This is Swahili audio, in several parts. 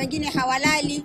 wengine hawalali.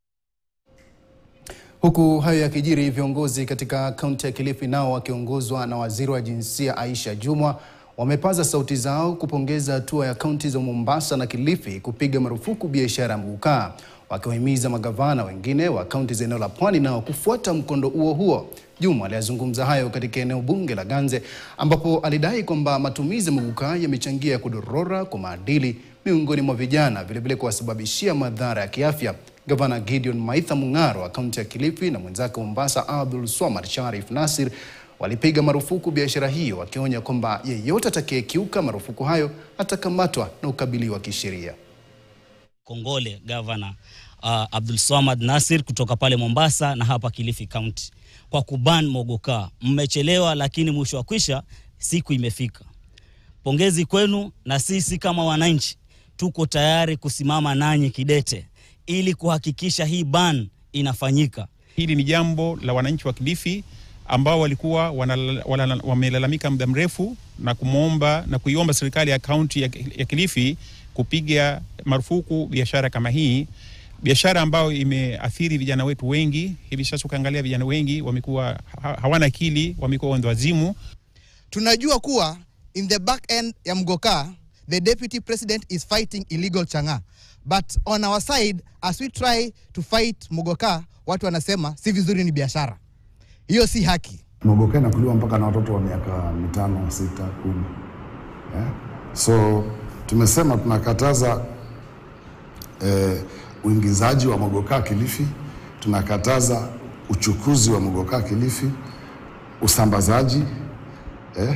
Huku hayo yakijiri, viongozi katika kaunti ya Kilifi nao wakiongozwa na waziri wa jinsia Aisha Jumwa wamepaza sauti zao kupongeza hatua ya kaunti za Mombasa na Kilifi kupiga marufuku biashara ya mgukaa, wakiwahimiza magavana wengine wa kaunti za eneo la Pwani nao kufuata mkondo huo huo. Jumwa aliyazungumza hayo katika eneo bunge la Ganze ambapo alidai kwamba matumizi ya mgukaa yamechangia kudorora kwa maadili miongoni mwa vijana, vilevile kuwasababishia madhara ya kiafya. Gavana Gideon Maitha Mung'aro wa kaunti ya Kilifi na mwenzake wa Mombasa Abdul Swamad Sharif Nasir walipiga marufuku biashara hiyo, wakionya kwamba yeyote atakayekiuka marufuku hayo atakamatwa na ukabiliwa kisheria. Kongole gavana uh, Abdul Swamad Nasir kutoka pale Mombasa na hapa Kilifi County kwa kuban mogoka. Mmechelewa, lakini mwisho wa kwisha siku imefika. Pongezi kwenu, na sisi kama wananchi tuko tayari kusimama nanyi kidete ili kuhakikisha hii ban inafanyika. Hili ni jambo la wananchi wa Kilifi ambao walikuwa wanala- wala- wamelalamika muda mrefu na kumwomba na kuiomba serikali ya kaunti ya, ya Kilifi kupiga marufuku biashara kama hii, biashara ambayo imeathiri vijana wetu wengi. Hivi sasa ukiangalia vijana wengi wamekuwa ha- hawana akili, wamekuwa wendo wazimu. Tunajua kuwa in the back end ya Mgoka the deputy president is fighting illegal chang'aa but on our side as we try to fight Mugoka watu wanasema si vizuri, ni biashara. Hiyo si haki. Mogoka inakuliwa mpaka na watoto wa miaka mitano, sita, kumi. Yeah? So tumesema tunakataza eh, uingizaji wa mogoka Kilifi, tunakataza uchukuzi wa mogoka Kilifi, usambazaji eh,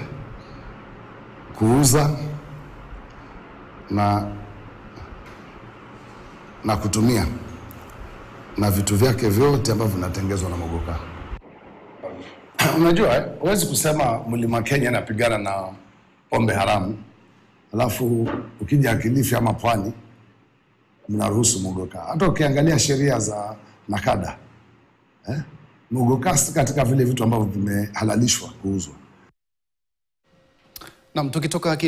kuuza na, na kutumia na vitu vyake vyote ambavyo vinatengezwa na mogoka. Unajua, eh, huwezi kusema mlima Kenya inapigana na pombe haramu, alafu ukija Kilifi ama pwani mnaruhusu mogoka. Hata ukiangalia sheria za nakada eh, mogoka si katika vile vitu ambavyo vimehalalishwa kuuzwa. Nam, tukitoka